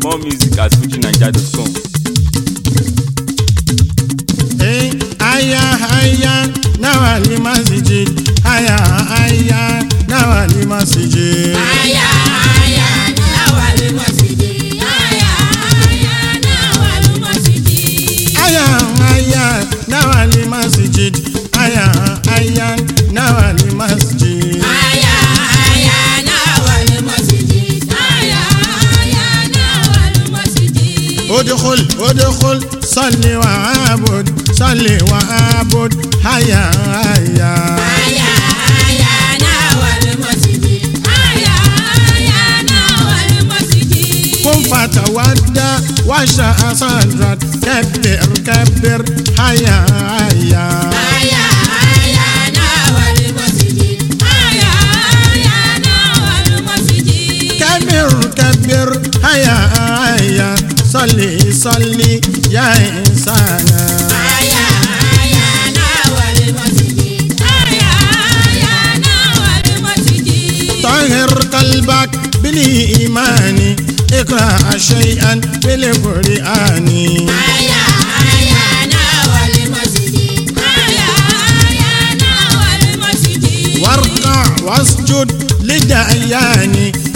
more music at fujinaija.com. Eh, aya aya nawali masjid aya aya nawali masjid. Aya aya nawali masjidi. Aya aya nawali masjidi. aya aya nawali masjid aya aya nawali masjid. Aya aya nawali masjidi. Aya aya nawali masjidi. ادخل ادخل صل وعبد صل وعبد هيا هيا Aya aya nawali masjidi. Aya aya nawali masjidi. قم فتودى واشرع صدرك كبر كبر هيا هيا Aya aya nawali masjidi. Aya aya nawali masjidi. كبر كبر هيا هيا صلي صلي يا إنسان Aya aya nawali masjidi. Aya aya nawali masjidi. طهر قلبك بالإيمان اقرأ شيئا بالقرآن Aya aya nawali masjidi. Aya aya nawali masjidi. واركع واسجد لدعيان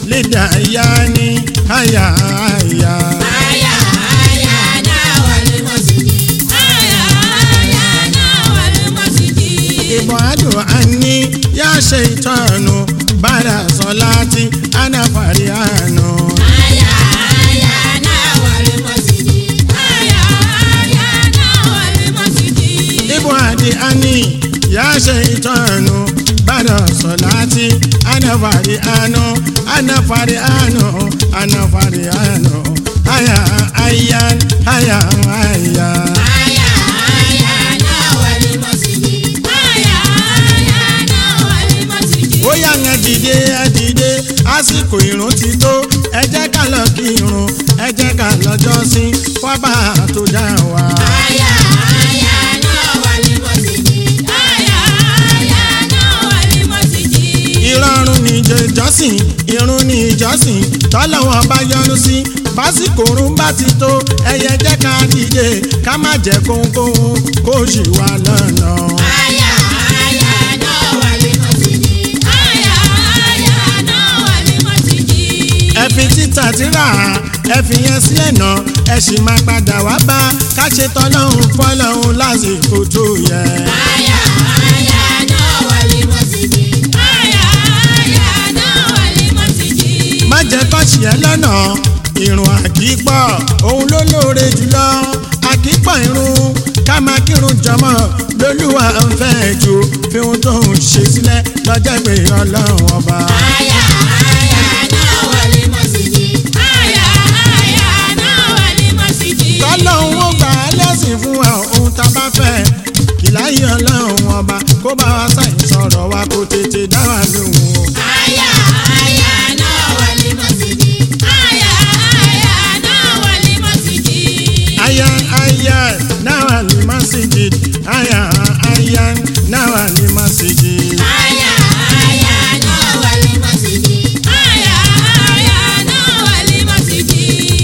لدعيان هيا هيا Aya aya nawali masjidi. Aya aya nawali masjidi. ابعد عني يا شيطان بعد صلاتي أنا فريان Aya aya nawali masjidi. Aya aya nawali masjidi. ابعد عني يا شيطان بعد صلاتي أنا فريان أنا فريان أنا فريان هيا هيا هيا هيا Aya aya nawali masjidi. Aya aya nawali masjidi. ó yá yẹn dìde ẹ dìde àsìkò ìrun ti tó ẹ jẹ́ ká lọ kí irun ẹ jẹ́ ká lọ jọ́sìn fọ́bà tó dá wa. Aya aya nawali masjidi. Aya aya nawali masjidi. ìrọ̀rùn ní ìjọsìn irun ní ìjọsìn tọ́lọ́wọ́n bá yọ́nú sí básìkò òrùn bá ti tó ẹyẹ jẹ́ ká dìde ká má jẹ́ kóńkóń kó ṣì wà lọ́nà. Aya aya nawali masjidi. Aya aya nawali masjidi. ẹ fi títà tíra ẹ fi yẹn sílẹ̀ náà ẹ sì máa padà wá bá ká ṣe tọ́lọ́hún fọ́lọ́hún lásìkò tó yẹ. Aya aya nawali masjidi. Aya aya nawali masjidi. má jẹ́ kọ́ọ̀ṣì ẹ lọ́nà ìrùn àkípọ̀ òun ló lóore jùlọ àkípọ̀ irun ká máa kírun jọmọ́ lólúwa ń fẹ́ jù fi ohun tó ń ṣe sílẹ̀ lọ́jọ́ ìpè ọlọ́run ọba. Aya aya nawali masjidi. Aya aya nawali masjidi. tọ́lọ́hún ó gbà á lẹ́sìn fún wa ohun tá a bá fẹ́ kì láyé ọlọ́run ọba kó bá wa sáyìn sọ̀rọ̀ wa kó tètè dá wa lóhùn o. Aya aya nawali masjidi. Aya aya nawali masjidi. aya aya náà lè má sì jì aya aya náà lè má sì jì. Aya aya nawali masjidi. Aya aya nawali masjidi.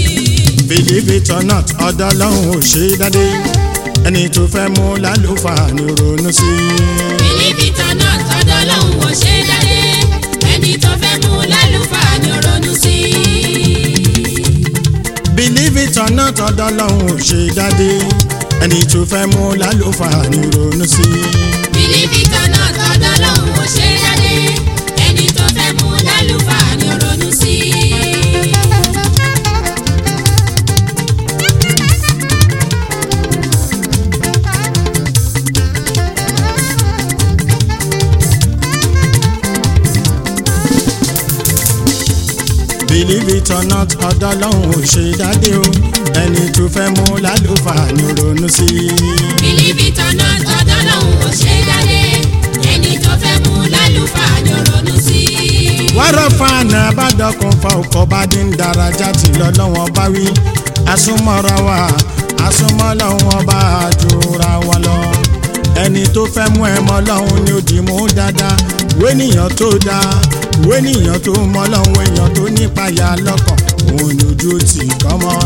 believe it or not ọ̀dọ̀ ọlọ́run ò ṣe é dádé ẹni tó fẹ́ mú lálùfáà ní ronú sí i. Bílíbì tọ̀nà tọ́dọ̀ lòun ò ṣe dáadé. Ẹni tó fẹ́ mú lálùfáà ni ó ronú sí. believe it or not ọ̀dọ̀ ọlọ́run ò ṣe é dádé ẹni tó fẹ́ mú lálùfáà ní ronú sí i. Bílíbì tọ̀nà tọ́dọ̀ lòun ò ṣe dáadé. Ẹni tó fẹ́ mú lálùfáà ni ó ronú sí. believe it or not ọ̀dọ̀ ọlọ́run ò ṣe é dádé o ẹni tó fẹ́ mú lálùfáà ní ronú sí i. Bílíbì tọ̀nà tọ́dọ̀ lòun ò ṣe dáadé. Ẹni tó fẹ́ mú lálùfáà ni ó ronú sí. wárọ̀ fáànà àbádọ́kùn fa ọkọ̀ bá dín daraja tí lọ́lọ́wọ́n bá wí asúmọ́ra wa asúmọ́ lọ́wọ́n bá jura wa lọ ẹni tó fẹ́ mú ẹ mọ́ lọ́hún ni ó dì mú dáadáa wénìyàn tó dáa wénìyàn tó mọ́ lọ́hún èèyàn tó nípayà lọ́kàn òun ni ojú tì kọ́ mọ́.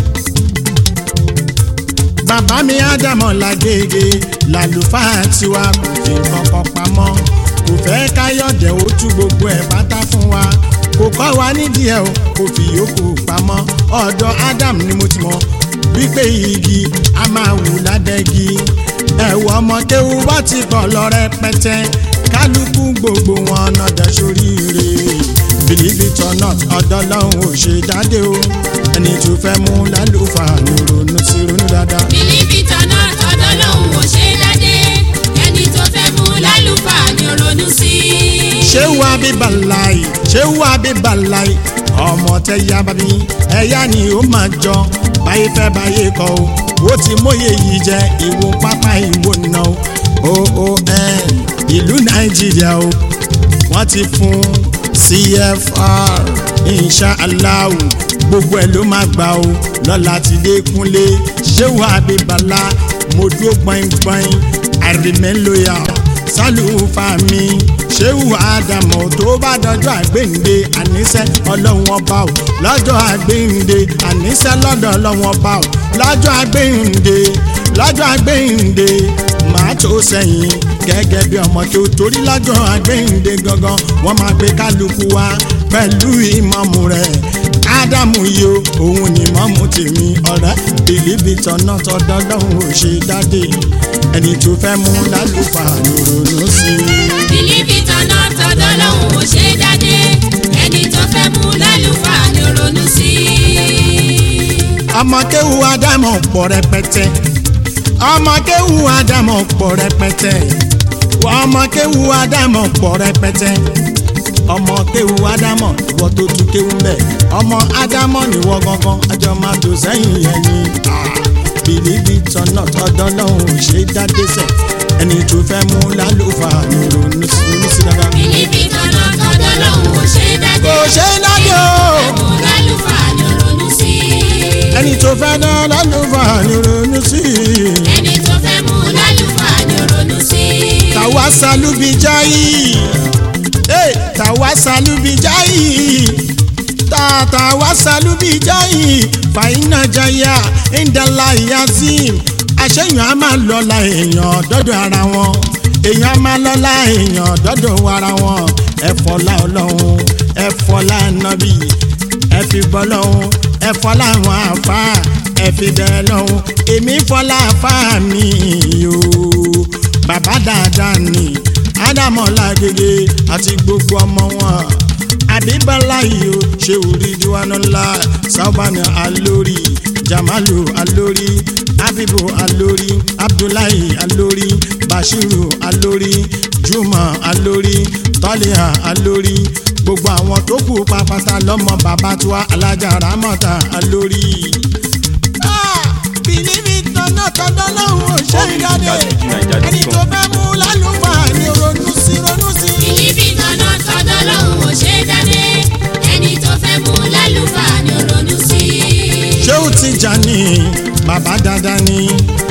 bàbá mi ádámọ̀ làgègè làlùfáà tiwa kò fi kankan pamọ́ kò fẹ́ káyọ̀dẹ̀ ó tú gbogbo ẹ̀ pátá fún wa kò kọ́ wa nídìí ẹ̀ o kò fi yòókù pamọ́ ọ̀dọ̀ Adam ni mo ti mọ̀ wípé igi a máa wù ládẹ́gi ẹ̀wọ̀ ọmọdéwu bá ti pọ̀ lọ rẹpẹtẹ kálukú gbogbo wọn nọdẹ sóríire believe it or not ọ̀dọ̀ lọ́hùn ò ṣe jáde o ẹni tó fẹ́ mú lálùfáà ní ronú sí ronú dáadáa. bìlíbì tọ̀nà tọ̀dọ̀ lòun ò ṣe dáadé ẹni tó fẹ́ mú lálùfáà ni ó ronú sí. ṣéwù abíbàláì ṣéwù abíbàláì ọmọ tẹ ya bàbí ẹyá ni ó máa jọ báyé fẹ́ báyé kọ́ o ó ti móye yìí jẹ ìwo pápá ìwo nà o oon ìlú nàìjíríà o wọ́n ti fún cfr inshallah gbogbo ẹ̀ ló máa gbà o lọ́la ti dé kúnlé ṣéwù abíbàlá mo dúró gbọ̀ngbọ̀n i remain loyal sálùfà mi ṣéwù àdàmọ̀ tó bá dọjọ́ àgbéǹde àníṣẹ́ ọlọ́run ọba ò lọ́jọ́ àgbéǹde àníṣẹ́ lọ́dọ̀ ọlọ́run ọba ò lọ́jọ́ àgbéǹde lọ́jọ́ àgbéǹde màá tó sẹ́yìn gẹ́gẹ́ bí ọmọ tó torí lọ́jọ́ àgbéǹde gangan wọ́n máa gbé kálukú wá pẹ̀lú ìmọ̀mù rẹ̀ ádámù yìí o òun ni mọ́mú tèmi ọ̀rẹ́ bìlíbì tọ̀nà tọ́dọ́ lọ́hùn ò ṣe dáde ẹni tó fẹ́ mú lálùfáà ló ronú sí i. bìlíbì tọ̀nà tọ̀dọ̀ lòun ò ṣe dáadé ẹni tó fẹ́ mú lálùfáà ni ó ronú sí. ọmọ kéwu ádámọ̀ pọ̀ rẹpẹtẹ ọmọ kéwu ádámọ̀ pọ̀ rẹpẹtẹ ọmọ kéwu ádámọ̀ pọ̀ rẹpẹtẹ ọmọ kéwu ádámọ̀ ìwọ tó tún kéwu mbẹ ọmọ ádámọ̀ níwọ gangan àjọ máa tó sẹ́yìn yẹn ni bìlíbì tọ̀nà tọ́dọ̀ lọ́hùn ò ṣe dáde sẹ̀ ẹni tó fẹ́ mú lálùfáà ní ronú sí ronú sí dáadáa. bìlíbì tọ̀nà tọ̀dọ̀ lòun ò ṣe dáadé kò ṣe dáde o mú lálùfáà ni ó ronú sí. ẹni tó fẹ́ dá lálùfáà ní ronú sí i. ẹni tó fẹ́ mú lálùfáà ni ó ronú sí. tawasalu bijayi hey, tawasalu bijayi ta tawasalu bijayi fàyínà jaya indala yazim àṣeyàn á máa lọ́la èèyàn dọ́dọ̀ ara wọn èèyàn á máa lọ́la èèyàn dọ́dọ̀ ara wọn ẹ̀fọ́lá ọlọ́run ẹ̀fọ́lá nàbì ẹ̀fì bọ́lọ́run ẹ̀fọ́lá àwọn àfa ẹ̀fì bẹ́ẹ̀ lọ́run èmi fọ́lá àfa mi yòó bàbá dáadáa ni ádámọ̀lá gègé àti gbogbo ọmọ wọn àbíbálá yìí ó ṣe orí diwánú ńlá sábàánù alórí jamalu alórí abibu alórí abdullahi alórí bashiru alórí juma alórí tọ́líà alórí gbogbo àwọn tó kù pàpàtà lọ́mọ bàbá tiwa alájà ramọ́ta alórí. bìlíbì tọ́nà tọ́nà lọ́hùn ò ṣe ìdáde ẹni tó fẹ́ mú lálùfáà ni ronú sí ronú sí. bìlíbì tọ̀nà tọ̀dọ̀ lòun ò ṣe dáadé ẹni tó fẹ́ mú lálùfáà ni ó ronú sí. ṣéwù Tìjàní bàbá dáadáa ni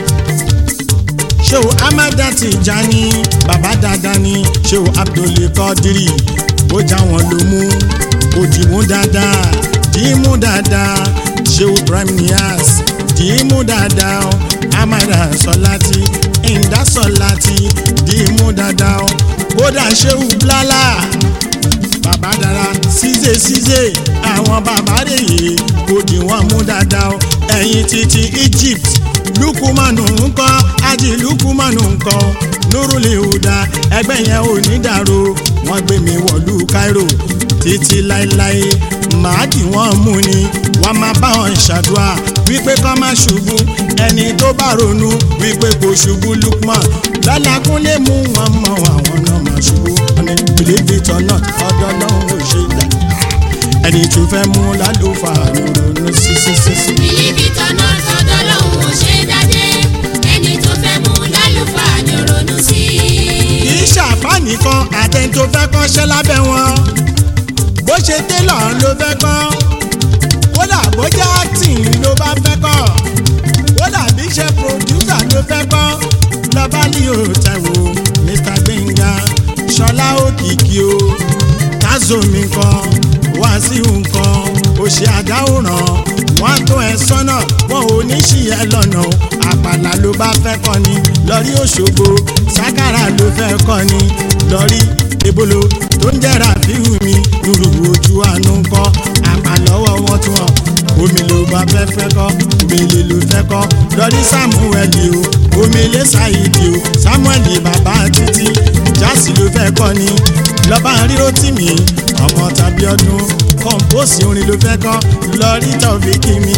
ṣéwù amada Tìjàní bàbá dáadáa ni ṣéwù Abdul Qadiri ó já wọn ló mú ó dì mú dáadáa dì í mú dáadáa ṣéwù Ibrahim Niass dì í mú dáadáa ó amada Sọláti ìndá Sọláti dì í mú dáadáa ó kódà ṣéwù Blálà bàbá dára ṣíṣe ṣíṣe àwọn bàbá rèé kò dì wọ́n mú dáadáa o ẹ̀yìn títí Egypt lukumanu ńkọ́ ají lukumanu ńkọ́ nurule huda ẹgbẹ́ yẹn ò ní dàrú wọ́n gbé mi wọ̀lú Cairo títí láéláé màá dì wọ́n mú ni wọ́n máa bá wọn ṣàdúrà wípé kọ́ má ṣubú ẹni tó bá ronú wípé kò ṣubú Lukman lọ́làkúnlé mú wọn mọ àwọn náà má ṣubú ọ̀nà believe it or not ọ̀dọ̀ lọ́hùn ò ṣe dá ẹni tó fẹ́ mú lálùfáà ló ronú sí sí sí sí. bìlíbì tọ̀nà tọ̀dọ̀ lòun ò ṣe dáadé ẹni tó fẹ́ mú lálùfáà ni ó ronú sí. kì í ṣàfà nìkan àtẹni tó fẹ́ kọ́ṣẹ́ lábẹ́ wọn bó ṣe télọ̀ ló fẹ́ kọ́ kódà bó jẹ́ acting ló bá fẹ́ kọ́ kódà bí ṣe producer ló fẹ́ kọ́ lọ́ba ní òtẹ̀wò Mr Gbẹ̀ngà ṣọlá òkìkí o tazomi nǹkan wàásù nǹkan ó ṣe àdáwòrán wọn á tó ẹ sọ́nà wọn ò ní ṣì ẹ lọ́nà o àpàlà ló bá fẹ́ kọ́ ni lọ́rí òṣogbo sákàrà ló fẹ́ kọ́ ni lọ́rí ebolo tó ń jẹ́ra fíhù mi lùrù ojú àánú ń kọ́ àpàlọ́wọ́ wọn tún wọn omi ló bá fẹ́ fẹ́ kọ́ omele ló fẹ́ kọ́ lọ́rí samuel o omele saidi o samuel bàbá títí jásì ló fẹ́ kọ́ ni lọ́ba ríro tì mí ọmọ tàbí ọdún kọ̀ǹpóòsì orin ló fẹ́ kọ́ lọ́rí tọ́fíkì mi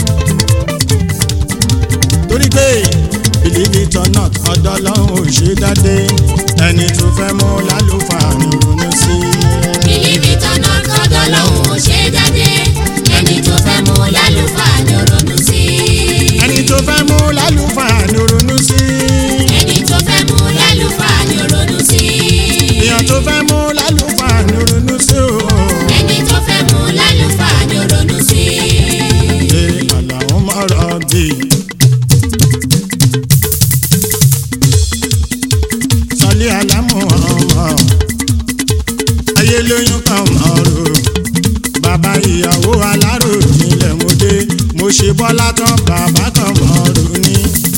torí pé believe it or not ọ̀dọ̀ ọlọ́run ò ṣe dáadé ẹni tó fẹ́ mú lálùfáà ní ronú sí i. bìlíbì tọ́nà tọ́jọ́ lòun ò ṣe jáde ẹni tó fẹ́ mú lálùfáà ni ó ronú sí i. ẹni tó fẹ́ mú lálùfáà ní ronú sí i. ẹni tó fẹ́ mú lálùfáà ni ó ronú sí i. èèyàn tó fẹ́ mú lálùfáà ní ronú sí o. ẹni tó fẹ́ mú lálùfáà ni ó ronú sí i. ṣe àlàó mọ̀rọ̀ bì. sọlé alámù ọmọ ayé lóyún kan mọ̀rọ̀ bàbá ìyàwó alárò nílẹ̀ mo dé mo ṣe bọ́lá tán bàbá kan mọ̀rọ̀ ní.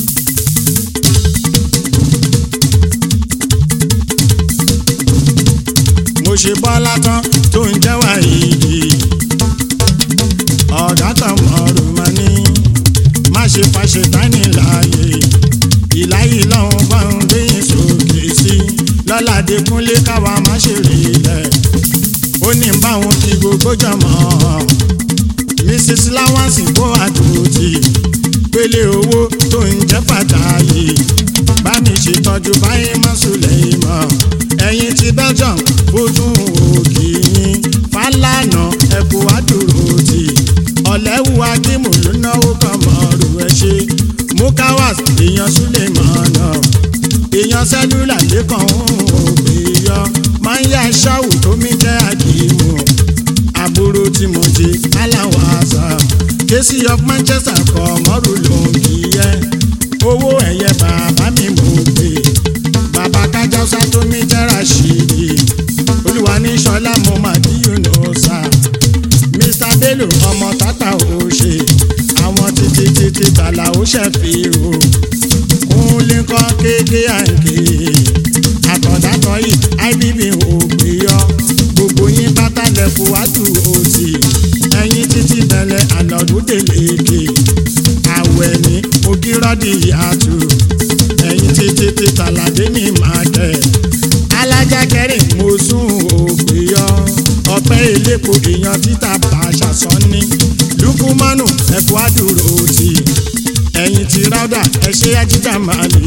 mo ṣe bọ́lá tán tó ń jẹ́ wàyídì ọ̀gá kan mọ̀rọ̀ mà ní má ṣe fàṣẹ tání láàyè ìláyè lọ́hùn bá ń gbẹ̀yìn sókè sí lọ́ládé kúnlé káwa má ṣe rí ilẹ̀ ó ní báwọn kí gbogbo jọmọ́ mrs láwánsì kó àdúrótì pélé owó tó ń jẹ́ pàtàkì bá mi ṣètọ́jú báyìí má sùlẹ̀ ìmọ̀ ẹ̀yìn ti belgium fojú òkì yín fálànà ẹ̀kú àdúrótì ọ̀lẹ́wù akímù ló náwó kan mọ̀ọ́rù ẹ̀ ṣe mukawas èèyàn súlẹ̀ mọ̀ọ́nà èèyàn sẹ́lúlà lẹ́kàn òbí yọ máa ń yá ṣáwù tó mi jẹ́ àkímù àbúrò tí mo ṣe aláwọ̀ àṣà késì of manchester kọ̀ mọ́rù ló ń kí yẹ owó ẹ̀yẹ bàbá mi mò ń pè bàbá kájọ́sá tó mi jẹ́ rashidi olúwa ní sọlá mo mà bí yunusa mr bello ọmọ tata ò ṣe àwọn títí títí tàlà ó ṣẹ̀fì o kúnlé kọ́ kéèké àǹkè àtọ̀dátọ̀ yìí ibb ò gbé yọ gbogbo yín pátá lẹ́kọ̀ọ́ wájú òsì ẹ̀yìn títí bẹ̀lẹ̀ àlọ́dún délé àwẹ̀ ní ogírọ́dì àtù ẹ̀yìn títí tí tàlàdé ní màkẹ́ alájà kẹrin mo sún ògbé yọ ọpẹ́ elépo èèyàn títà bàṣà sọ́ni lukumanu ẹ̀kọ́ àdúró tì ẹ̀yìn tí ráúdà ẹ̀ṣẹ́ ajíjà máa lè.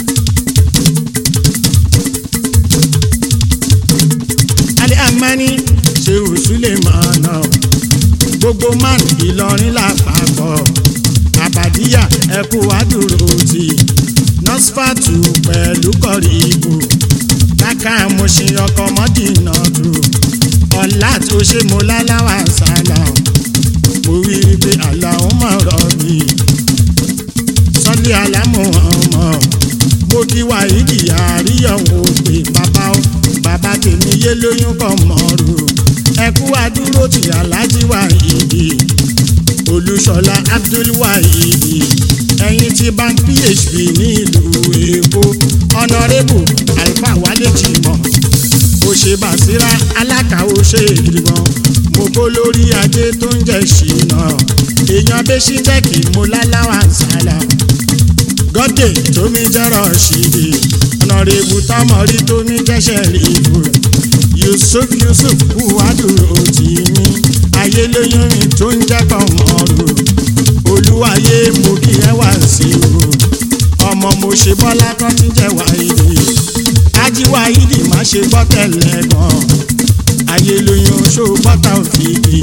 alẹ́ àmání ṣe òṣùlẹ̀ máa nà gbogbo man ìlọrin lápapọ̀ àbàdíyà ẹ̀kú àdúró tì nọ́sfàtù pẹ̀lú kọ̀rí ibù káká mo ṣe ọkọ̀ mọ́dínà tù ọ̀la tó ṣe mo láláwà sálà mo rí i pé àlàó mọ̀ rọ̀ mi sọ́lé alámọ̀ ọmọ mo kí wàhídì àríyànwó pé bàbá ó bàbá tèmi yé lóyún kọ́ mọ́rù ẹkú àdúró tí aláàjì wàhídì olùṣọlá abdulwahidi ẹ̀yin tí bank phb ní ìlú èkó ọ̀nàrẹ́bù alfa wálé jìmọ̀ òṣèbàṣírà alákàwọ́ ṣe ìgbìmọ̀ mo kó lórí ajé tó ń jẹ́ ṣìnà èèyàn bẹ́sí jẹ́kì mo láláwà sálà gọ́dẹ̀ tómi jẹ́rọ̀ ṣìdì ọ̀nàrẹ́bù tọmọrí tómi jẹ́ṣẹ̀ rìbù yusuf yusuf buhaduro tì mí ayé lóyún mi tó ń jẹ́ kọ́mọ́rù olúwayé mo kí ẹ wá sí o ọmọ mo ṣe bọ́lá kan ti jẹ́ wáyé ajíwáyídì má ṣe gbọ́ tẹ̀lé gan ayé lóyún ṣó bọ́tà òfìdí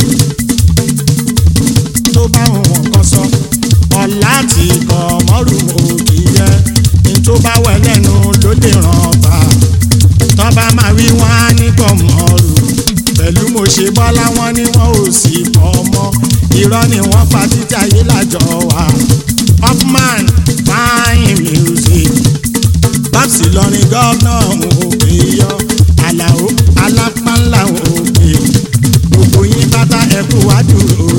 tó bá wọn kan sọ ọ̀la tí kọ̀ mọ́rù òkì yẹ ní tó bá wẹ̀ lẹ́nu ló lè ràn bá tọ́ba máa wí wọ́n á ní kọ̀ mọ́rù pẹ̀lú mo ṣe bọ́lá wọn ni wọn ò sì bọ́ mọ́ irọ́ ni wọ́n pa títí ayé lájọ wa upman fine music babsi lọrin gọ́ọ̀nà òkè yọ àlàó alápánlá òkè gbogbo yín bàtà ẹkú wájú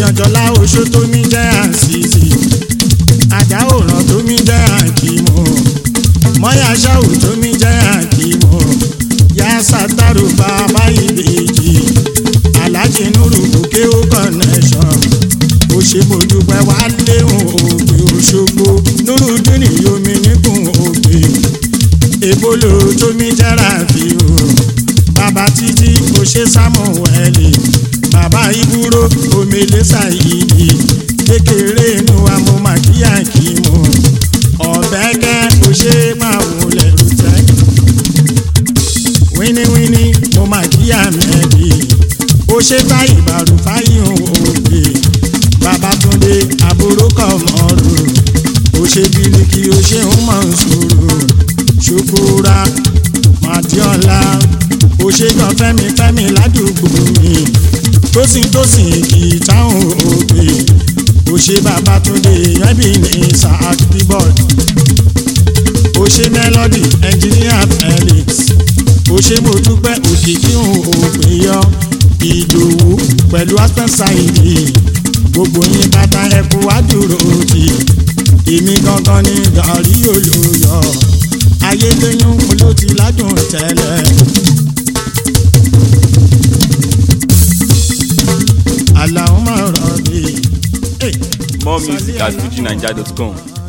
èèyàn jọlá oṣó tó mi jẹ́ àǹsìsì àdá òràn tó mi jẹ́ àkìmọ̀ mọ́yà ṣáù tó mi jẹ́ àkìmọ̀ yá sátárù bàbá ìbejì aláàjì nùrù bùkẹ́ ó connection ó ṣe mojúpẹ́ wá léhùn ògbé òṣogbo nùrù dúnì yomi níkùn ògbé èbólò tó mi jẹ́ra fi o bàbá títí kò ṣe sámúwẹ́lì bàbá ìbúrò omele ṣàyídì kékeré inú wa mo máa kíyà kí mo ọ̀bẹ́kẹ́ kò ṣe máa wọlé rútẹ́ wíníwíní mo máa kíyà mẹ́bí ó ṣe báyìí bàrù fáyìn òbí babatunde àbúrò kọ̀mọ́rù ó ṣe bíríkì ó ṣe ń mọ̀ sùúrù ṣùkúra màdíọ́lá ó ṣe gan fẹ́mi fẹ́mi ládùúgbò mi tósìn tósìn kì í táwọn òbí ó ṣe babatunde ẹbí ní isaac bíbọ̀d ó ṣe melody engineer felix ó ṣe mo dúpẹ́ òkìkí òpè yọ ìdòwú pẹ̀lú aspensaidi gbogbo yín bàtà ẹkú wá dúró tì èmi gangan ní gàrí olóyọ ayédèyún ló ti ládùn tẹ́lẹ̀. àlàó máa rọ̀ bí. More music at fujinaija.com.